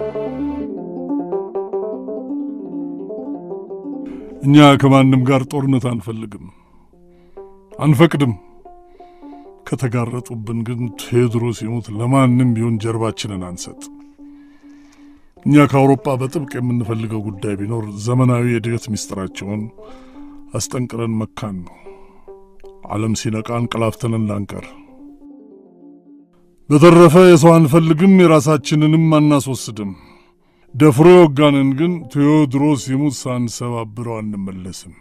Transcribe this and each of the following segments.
እኛ ከማንም ጋር ጦርነት አንፈልግም፣ አንፈቅድም። ከተጋረጡብን ግን ቴዎድሮስ ይሙት ለማንም ቢሆን ጀርባችንን አንሰጥ። እኛ ከአውሮፓ በጥብቅ የምንፈልገው ጉዳይ ቢኖር ዘመናዊ የእድገት ምስጢራቸውን አስጠንቅረን መካን ነው። ዓለም ሲነቃ እንቀላፍተን እንዳንቀር። በተረፈ የሰው አንፈልግም፣ የራሳችንንም አናስወስድም። ደፍሮ የወጋንን ግን ቴዎድሮስ ይሙት ሳንሰባብረው አንመለስም።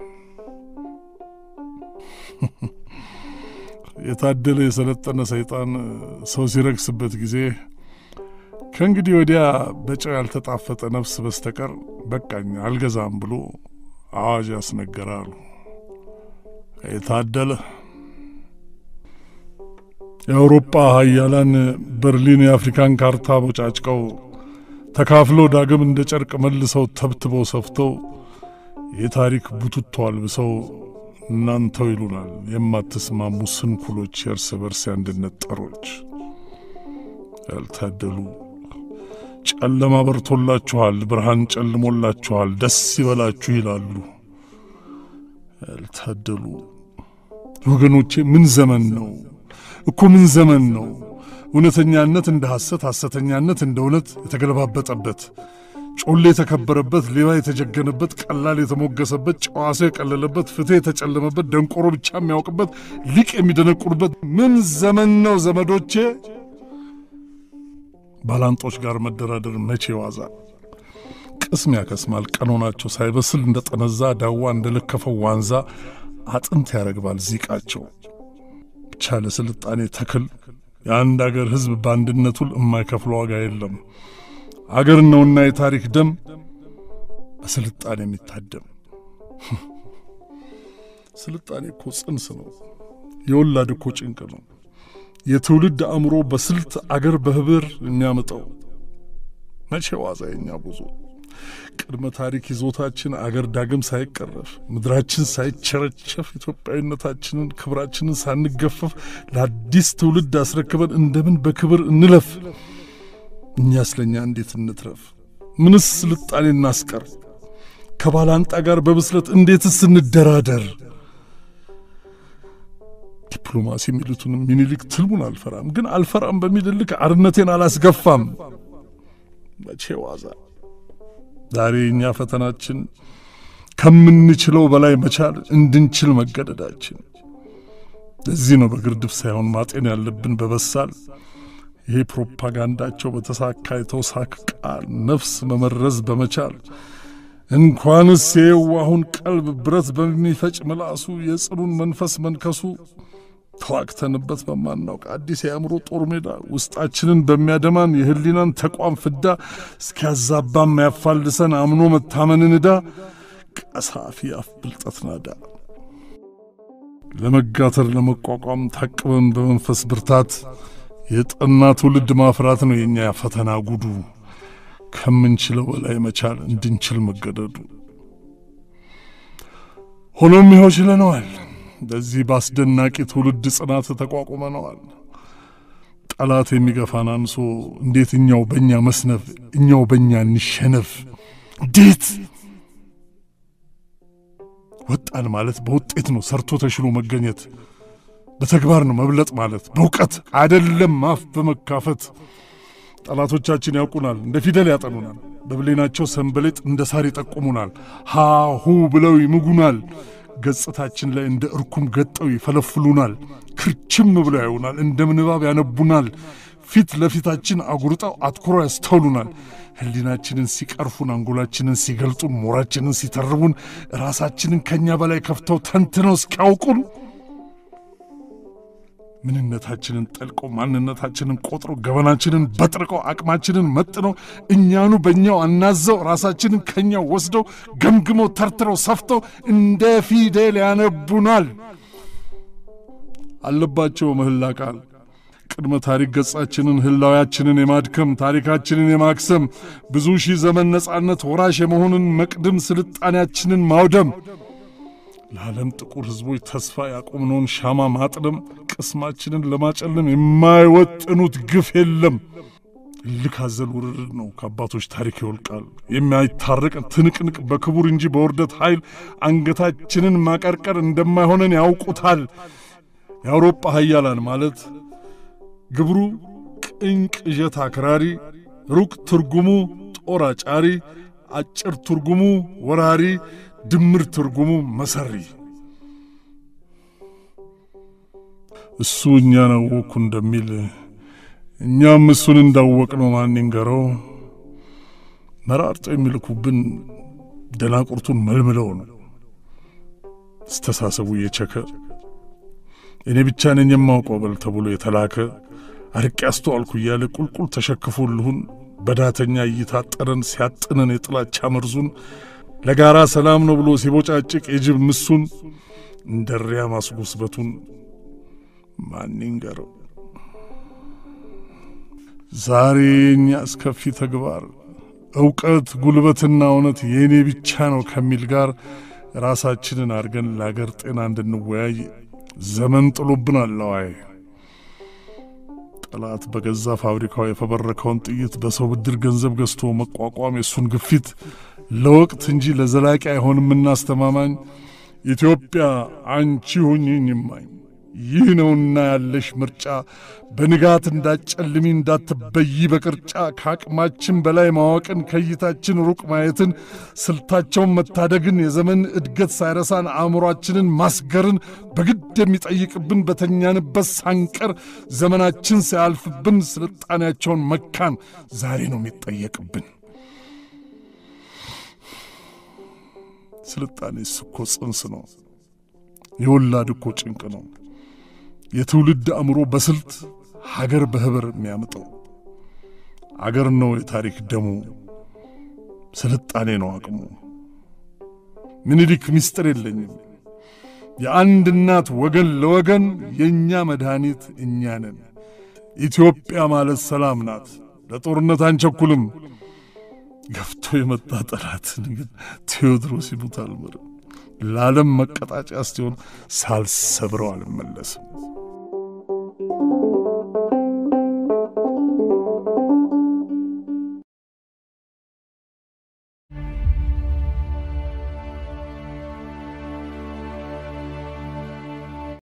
የታደለ የሰለጠነ ሰይጣን ሰው ሲረክስበት ጊዜ ከእንግዲህ ወዲያ በጨው ያልተጣፈጠ ነፍስ በስተቀር በቃኝ አልገዛም ብሎ አዋጅ ያስነገራሉ። የታደለ የአውሮፓ ሀያላን በርሊን የአፍሪካን ካርታ ቦጫጭቀው ተካፍለው ዳግም እንደ ጨርቅ መልሰው ተብትበው ሰፍተው የታሪክ ቡትቶ አልብሰው እናንተው ይሉናል። የማትስማሙ ስንኩሎች፣ የእርስ በርስ የአንድነት ጠሮች። ያልታደሉ ጨለማ በርቶላችኋል፣ ብርሃን ጨልሞላችኋል፣ ደስ ይበላችሁ ይላሉ። ያልታደሉ ወገኖቼ፣ ምን ዘመን ነው እኮ ምን ዘመን ነው! እውነተኛነት እንደ ሐሰት፣ ሐሰተኛነት እንደ እውነት የተገለባበጠበት፣ ጮሌ የተከበረበት፣ ሌባ የተጀገነበት፣ ቀላል የተሞገሰበት፣ ጨዋ ሰው የቀለለበት፣ ፍትሕ የተጨለመበት፣ ደንቆሮ ብቻ የሚያውቅበት፣ ሊቅ የሚደነቁርበት ምን ዘመን ነው ዘመዶቼ! ባላንጦች ጋር መደራደር መቼ ዋዛ! ቅስም ያከስማል። ቀኖናቸው ሳይበስል እንደ ጠነዛ ዳዋ እንደ ለከፈው ዋንዛ አጥንት ያረግባል ዚቃቸው። ብቻ ለስልጣኔ ተክል የአንድ አገር ሕዝብ በአንድነቱ የማይከፍለው ዋጋ የለም። አገር ነውና የታሪክ ደም በስልጣኔ የሚታደም። ስልጣኔ እኮ ጽንስ ነው። የወላድ እኮ ጭንቅ ነው። የትውልድ አእምሮ በስልት አገር በህብር የሚያመጣው መቼ ዋዛ የኛ ብዙ ቅድመ ታሪክ ይዞታችን አገር ዳግም ሳይቀረፍ ምድራችን ሳይቸረቸፍ ኢትዮጵያዊነታችንን ክብራችንን ሳንገፈፍ ለአዲስ ትውልድ አስረክበን እንደምን በክብር እንለፍ? እኛ ስለኛ እንዴት እንትረፍ? ምንስ ስልጣኔ እናስቀር? ከባላንጣ ጋር በብስለት እንዴትስ እንደራደር? ዲፕሎማሲ የሚሉትንም ሚኒሊክ ትልሙን አልፈራም፣ ግን አልፈራም በሚል ልክ አርነቴን አላስገፋም። መቼ ዋዛ ዛሬ እኛ ፈተናችን ከምንችለው በላይ መቻል እንድንችል መገደዳችን። ለዚህ ነው በግርድፍ ሳይሆን ማጤን ያለብን በበሳል ይሄ ፕሮፓጋንዳቸው በተሳካ የተውሳክ ቃል ነፍስ መመረዝ በመቻል እንኳንስ የየዋሁን ቀልብ ብረት በሚፈጭ ምላሱ የጽኑን መንፈስ መንከሱ ተዋግተንበት በማናውቅ አዲስ የአእምሮ ጦር ሜዳ ውስጣችንን በሚያደማን የህሊናን ተቋም ፍዳ እስኪያዛባ የሚያፋልሰን አምኖ መታመንን ዕዳ ቀሳፊ አፍ ብልጠት ናዳ ለመጋተር ለመቋቋም ታቅበን በመንፈስ ብርታት የጠና ትውልድ ማፍራት ነው የእኛ ፈተና ጉዱ። ከምንችለው በላይ መቻል እንድንችል መገደዱ። ሆኖም ይኸው ችለነዋል። በዚህ በአስደናቂ ትውልድ ጽናት ተቋቁመነዋል። ጠላት የሚገፋን አንሶ እንዴት እኛው በእኛ መስነፍ፣ እኛው በእኛ እንሸነፍ? እንዴት ወጣን ማለት በውጤት ነው ሰርቶ ተሽሎ መገኘት፣ በተግባር ነው መብለጥ ማለት፣ በእውቀት አይደለም አፍ በመካፈት ጠላቶቻችን ያውቁናል፣ እንደ ፊደል ያጠኑናል። በብሌናቸው ሰንበሌጥ እንደ ሳር ይጠቁሙናል። ሃሁ ብለው ይምጉናል። ገጽታችን ላይ እንደ እርኩም ገጠው ይፈለፍሉናል። ክርችም ብለው ያዩናል፣ እንደ ምንባብ ያነቡናል። ፊት ለፊታችን አጉርጠው አትኩሮ ያስተውሉናል። ሕሊናችንን ሲቀርፉን፣ አንጎላችንን ሲገልጡን፣ ሞራችንን ሲተርቡን፣ ራሳችንን ከእኛ በላይ ከፍተው ተንትነው እስኪያውቁን ምንነታችንን ጠልቀው ማንነታችንን ቆጥረው ገበናችንን በጥርቀው አቅማችንን መጥነው እኛኑ በእኛው አናዘው ራሳችንን ከኛው ወስደው ገምግመው ተርትረው ሰፍተው እንደ ፊደል ያነቡናል። አለባቸው ምህላ ቃል ቅድመ ታሪክ ገጻችንን ህላዊያችንን የማድከም ታሪካችንን የማክሰም ብዙ ሺህ ዘመን ነጻነት ወራሽ የመሆንን መቅድም ስልጣኔያችንን ማውደም ለዓለም ጥቁር ሕዝቦች ተስፋ ያቆምነውን ሻማ ማጥለም ቅስማችንን ለማጨለም የማይወጥኑት ግፍ የለም። እልክ አዘል ውርርድ ነው። ከአባቶች ታሪክ ይወልቃል። የማይታረቅ ትንቅንቅ በክቡር እንጂ በውርደት ኃይል አንገታችንን ማቀርቀር እንደማይሆነን ያውቁታል። የአውሮፓ ሀያላን ማለት ግብሩ ቅኝ ቅዠት አክራሪ፣ ሩቅ ትርጉሙ ጦር አጫሪ፣ አጭር ትርጉሙ ወራሪ፣ ድምር ትርጉሙ መሰሪ። እሱ እኛን አወቅኩ እንደሚል እኛም እሱን እንዳወቅ ነው ማን ይንገረው። መራርጦ የሚልኩብን ደናቁርቱን መልምለው ነው። አስተሳሰቡ የቸከ እኔ ብቻ ነኝ የማውቀው በል ተብሎ የተላከ አርቄ አስተዋልኩ እያለ ቁልቁል ተሸክፎልሁን በዳተኛ እይታ ጠረን ሲያጥነን የጥላቻ መርዙን ለጋራ ሰላም ነው ብሎ ሲቦጫጭቅ የጅብ ምሱን እንደሪያ ማስጎስበቱን ማን ይንገረው። ዛሬ የእኛ አስከፊ ተግባር እውቀት፣ ጉልበትና እውነት የእኔ ብቻ ነው ከሚል ጋር ራሳችንን አድርገን ለአገር ጤና እንድንወያይ ዘመን ጥሎብናል። አዋይ ጠላት በገዛ ፋብሪካው የፈበረከውን ጥይት በሰው ብድር ገንዘብ ገዝቶ መቋቋም የእሱን ግፊት ለወቅት እንጂ ለዘላቂ አይሆንም። እናስተማማኝ ኢትዮጵያ አንቺ ሁኝኝ እማኝ ይህ ነውና ያለሽ ምርጫ በንጋት እንዳጨልሚ እንዳትበይ በቅርጫ ከአቅማችን በላይ ማወቅን ከእይታችን ሩቅ ማየትን ስልታቸውን መታደግን የዘመን እድገት ሳይረሳን አእምሯችንን ማስገርን በግድ የሚጠይቅብን በተኛንበት ሳንቀር ዘመናችን ሳያልፍብን ስልጣኔያቸውን መካን ዛሬ ነው የሚጠየቅብን። ስልጣኔስ እኮ ጽንስ ነው። የወላድ እኮ ጭንቅ ነው። የትውልድ አእምሮ በስልት ሀገር በህብር የሚያምጠው አገር ነው የታሪክ ደሙ፣ ስልጣኔ ነው አቅሙ። ምኒልክ ምስጢር የለኝም። የአንድ እናት ወገን ለወገን የእኛ መድኃኒት እኛ ነን። ኢትዮጵያ ማለት ሰላም ናት። ለጦርነት አንቸኩልም። ገፍቶ የመጣ ጠላትን ግን ቴዎድሮስ ይሙት አልምርም። ለዓለም መቀጣጫ እስቲሆን ሳልሰብረው አልመለስም።